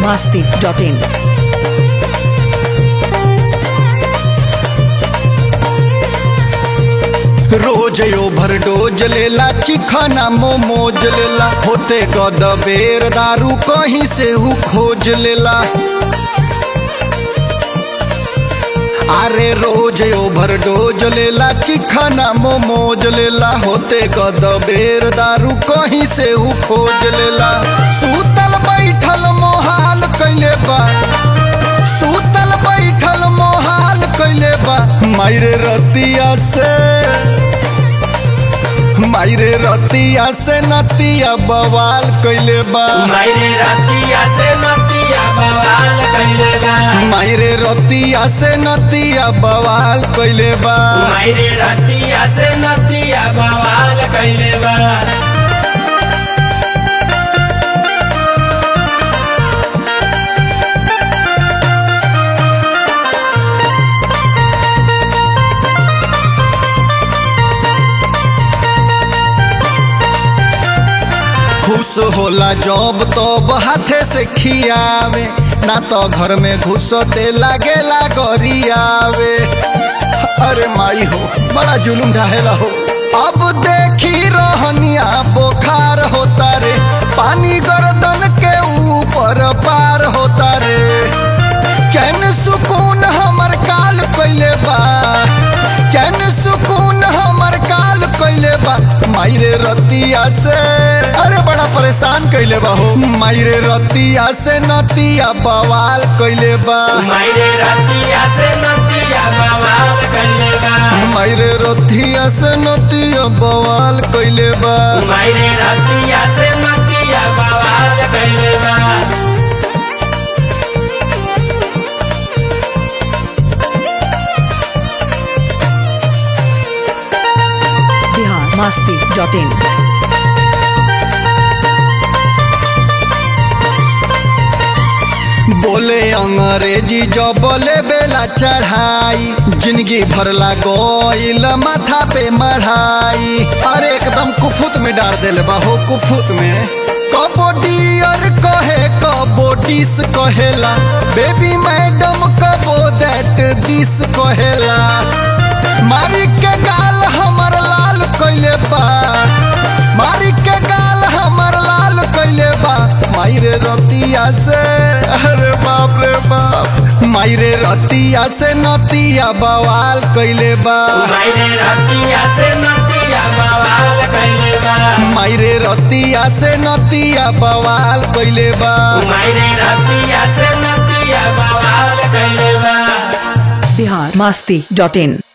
masti.in. रोज over dose लेला चिखना momos लेला होते गद बेर दारू कहीं से हु खोज लेला अरे रोज ओभर डोज लेला चिखना मोमोज लेला होते गद बेर दारू कहीं से हु खोज लेला सूतल बैठल मोहाल कैले बा सूतल बैठल मोहाल कैले बा मायरे रतिया से मायरे रतिया से नतिया बवाल कैले बा मायरे रतिया से नतिया बवाल कइले बा मायरे रतिया से नतिया बवाल कैले बा मायरे रतिया से नतिया बवाल कइले बा खुश होला जब तब हाथे से खियावे ना तो घर में घुसते लागेला गरियावे अरे माई हो बड़ा जुलुम ढाहेला हो अब देखी रहनिया बोखार होता रे पानी गर्दन के ऊपर पार होता रे चैन सुकून हमर काल कैले बा चैन सुकून हमर काल कैले बा मायरे रतिया से अरे बड़ा परेशान कैले बा हो मायरे रतिया से नतिया बवाल कैले बा मायरे रतिया से नतिया बवाल कइले बा मायरे रतिया से नतिया बवाल कैले बा मायरे रतिया से नतिया बवाल कइले बा Bihar masti.in. बोले अंग्रेजी जो बोले बेला चढ़ाई जिंदगी भरला गोइल माथा पे मढ़ाई अरे एकदम कुफुत में डाल देले बाहो कुफुत में कबो डियर कहे कबो डिस कहेला बेबी मैडम कबो दैट दिस कहेला मारी के गाल हमर लाल कैले बा मारी के गाल हमर लाल कैले बा मायरे रतिया से अरे बाप रे बाप मायरे रतिया से नतिया बवाल कैले बा मायरे रतिया से नतिया बवाल कइले बा मायरे रतिया से नतिया बवाल कैले बा मायरे रतिया से नतिया बवाल कइले बा Bihar masti.in.